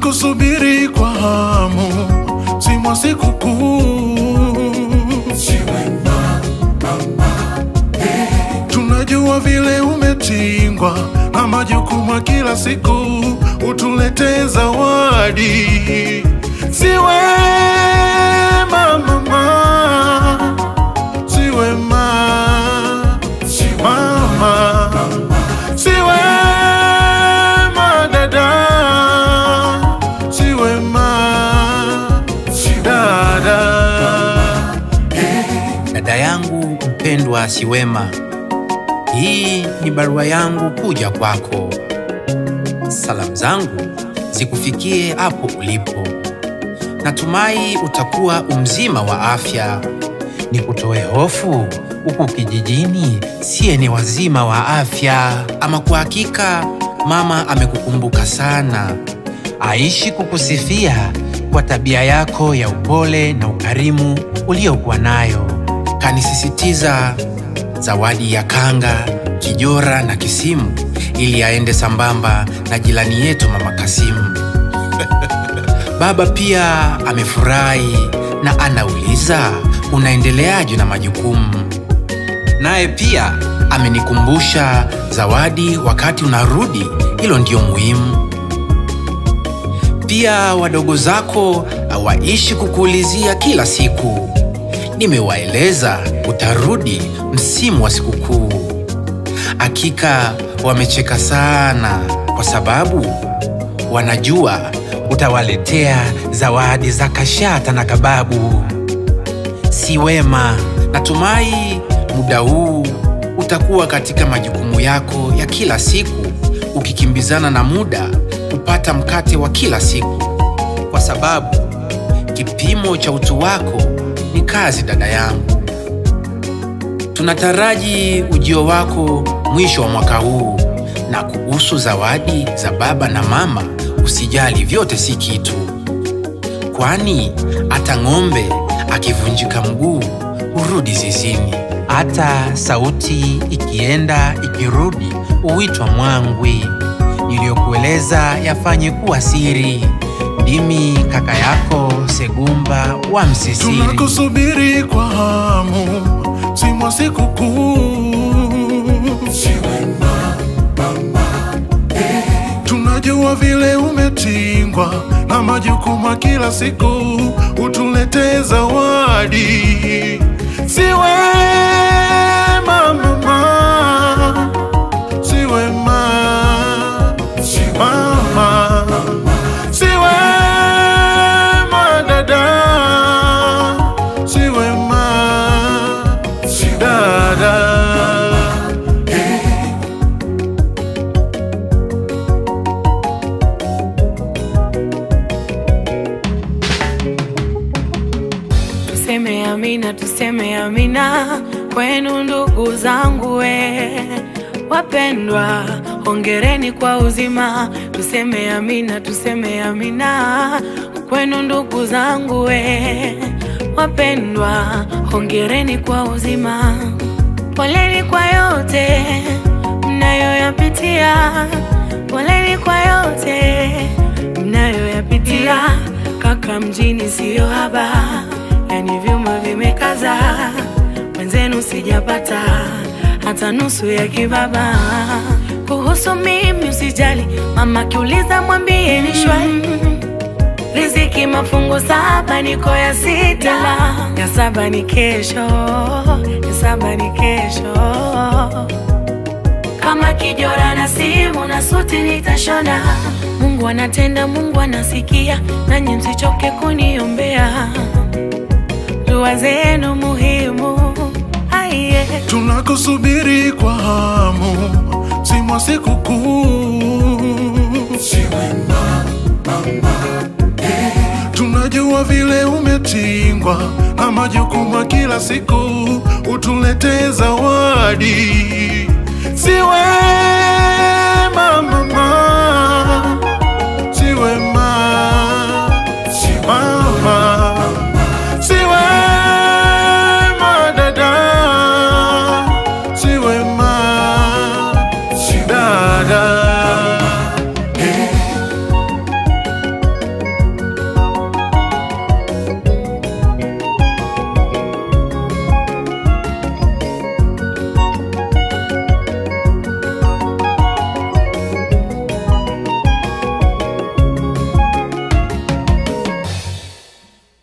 tunakusubiri kwa hamu, si mwa sikukuu. Tunajua vile umetingwa na majukumu ya kila siku, utuletee zawadi. Si wema mama, si wema mama, si wema dada, si wema dada. Dada yangu mpendwa Siwema, hii ni barua yangu kuja kwako. Salamu zangu zikufikie hapo ulipo. Natumai utakuwa umzima wa afya. Nikutoe hofu huku kijijini, siye ni wazima wa afya. Ama kwa hakika mama amekukumbuka sana, aishi kukusifia kwa tabia yako ya upole na ukarimu uliokuwa nayo. Kanisisitiza zawadi ya kanga, kijora na kisimu ili aende sambamba na jirani yetu mama Kasimu. Baba pia amefurahi na anauliza unaendeleaje na majukumu. Naye pia amenikumbusha zawadi wakati unarudi, hilo ndio muhimu. Pia wadogo zako hawaishi kukuulizia kila siku. Nimewaeleza utarudi msimu wa sikukuu. Hakika wamecheka sana kwa sababu wanajua utawaletea zawadi za kashata na kababu. Si wema, natumai muda huu utakuwa katika majukumu yako ya kila siku, ukikimbizana na muda kupata mkate wa kila siku, kwa sababu kipimo cha utu wako ni kazi, dada yangu. Tunataraji ujio wako mwisho wa mwaka huu, na kuhusu zawadi za baba na mama, usijali, vyote si kitu, kwani hata ng'ombe akivunjika mguu hurudi zizini. Hata sauti ikienda ikirudi huitwa mwangwi. Niliyokueleza yafanye kuwa siri. Ndimi kaka yako Segumba wa Msisiri. Tunakusubiri kwa hamu, si mwa sikukuu. Tunajua vile umetingwa na majukumu ya kila siku, utuletee zawadi. Si wema mama, si wema mama, si wema dada, si wema dada. Tuseme amina, tuseme amina kwenu ndugu zangu we wapendwa, hongereni kwa uzima. Tuseme amina, tuseme amina kwenu ndugu zangu we wapendwa, hongereni kwa uzima. Poleni kwa yote mnayoyapitia, poleni kwa yote mnayoyapitia. Kaka mjini siyo haba, yani vyuma vimekaza, mwenzenu sijapata hata nusu ya kibaba. Kuhusu mimi usijali, mama kiuliza mwambie ni shwari riziki mafungu saba, niko ya sita, ya saba ni kesho, ya saba ni kesho. Kama kijora na simu na suti nitashona. Mungu anatenda, Mungu anasikia, nanyi msichoke kuniombea. Dua zenu muhimu, aiye. Tunakusubiri kwa hamu, si mwa sikukuu. Tunajua vile umetingwa na majukumu ya kila siku, utuletee zawadi. Si wema